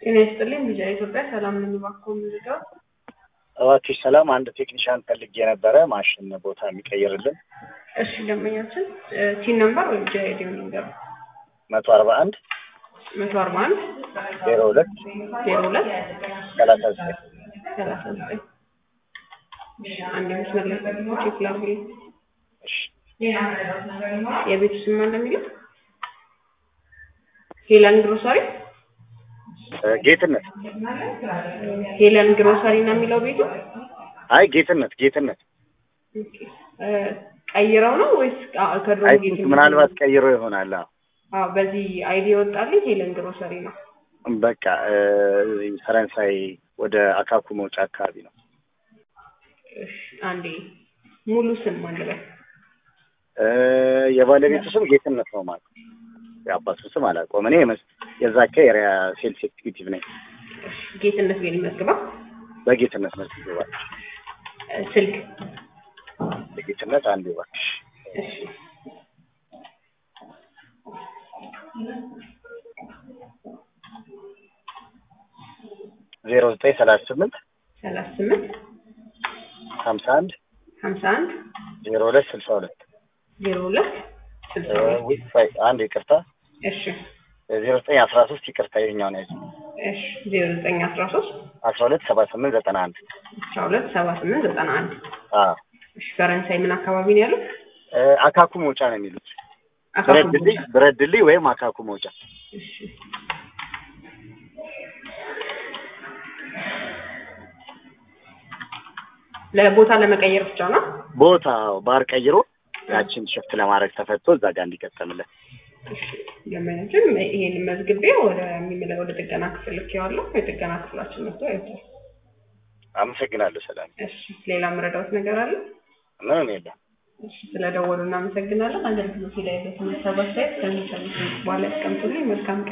ጤና ይስጥልኝ ቢጃ ኢትዮጵያ ሰላም ነኝ። እባክዎ ምንድነው? እባክሽ ሰላም፣ አንድ ቴክኒሻን ፈልጌ ነበረ ማሽን ቦታ የሚቀይርልን እሺ ደንበኛችን ቲን ነምበር ወይም ቢጃ አይዲውን ይንገሩ። መቶ አርባ አንድ መቶ አርባ አንድ ዜሮ ሁለት ዜሮ ሁለት ሰላሳ ዘጠኝ ሰላሳ ዘጠኝ አንድ መስመር ላይ ጠብቁ፣ ቼክ ላድርግልኝ። እሺ የቤቱ ስም ማን እንደሚለው ሄለን ግሮሰሪ እ ጌትነት ሄለን ግሮሰሪ ነው የሚለው ቤቱ። አይ ጌትነት ጌትነት ኦኬ። እ ቀይረው ነው ወይስ አ- ከድሮ አይ ጌት ቲንክ ምናልባት ቀይሮ ይሆናል። አዎ አዎ፣ በዚህ አይዲ የወጣልኝ ሄለን ግሮሰሪ ነው። በቃ እ እዚህ ፈረንሳይ ወደ አካኩ መውጫ አካባቢ ነው። እሺ አንዴ ሙሉ ስም ማን ልበል? እ የባለቤቱ ስም ጌትነት ነው ማለት ነው። የአባቱ ስም አላውቀውም። እኔ የመስ- የዛ ኤሪያ ሴልስ ኤክቲቪቲቭ ነኝ። እሺ ጌትነት ቤል ይመዝግባ። በጌትነት መልክ ይገባል። እ ስልክ በጌትነት አንድ እባክሽ እሺ ዜሮ ዘጠኝ ሰላሳ ስምንት ሰላሳ ስምንት ሀምሳ አንድ ሀምሳ አንድ ዜሮ ሁለት ስልሳ ሁለት ዜሮ ሁለት ስልሳ እ ሁለት ውይ፣ ቆይ አንድ ይቅርታ እሺ ዜሮ ዘጠኝ አስራ ሶስት ይቅርታ ይኸኛውን ያዝ እሺ ዜሮ ዘጠኝ አስራ ሶስት አስራ ሁለት ሰባ ስምንት ዘጠና አንድ አስራ ሁለት ሰባ ስምንት ዘጠና አንድ አዎ እሺ ፈረንሳይ ምን አካባቢ ነው ያለው? እ አካኩ መውጫ ነው የሚሉት አካባቢ ብረት ድልድይ ብረት ድልድይ ወይም አካኩ መውጫ እሺ ለቦታ ለመቀየር ብቻ ነው? ቦታ ባር ቀይሮ ያችን ሽፍት ለማድረግ ተፈቶ እዛ ጋር እንዲቀጠምለት እሺ ደንበኛችን ይሄንን መዝግቤ ወደ የሚመለ ወደ ጥገና ክፍል ልኬዋለሁ። የጥገና ክፍላችን መጥቶ ያዩታል። አመሰግናለሁ ሰላም እሺ ሌላ መረዳት ነገር አለ? ምንም የለም እሺ ስለደወሉ እናመሰግናለን። አገልግሎት ላይ ያለው ተመሳሳይ ከሚሰሙት በኋላ ያስቀምጡልኝ። መልካም ቀን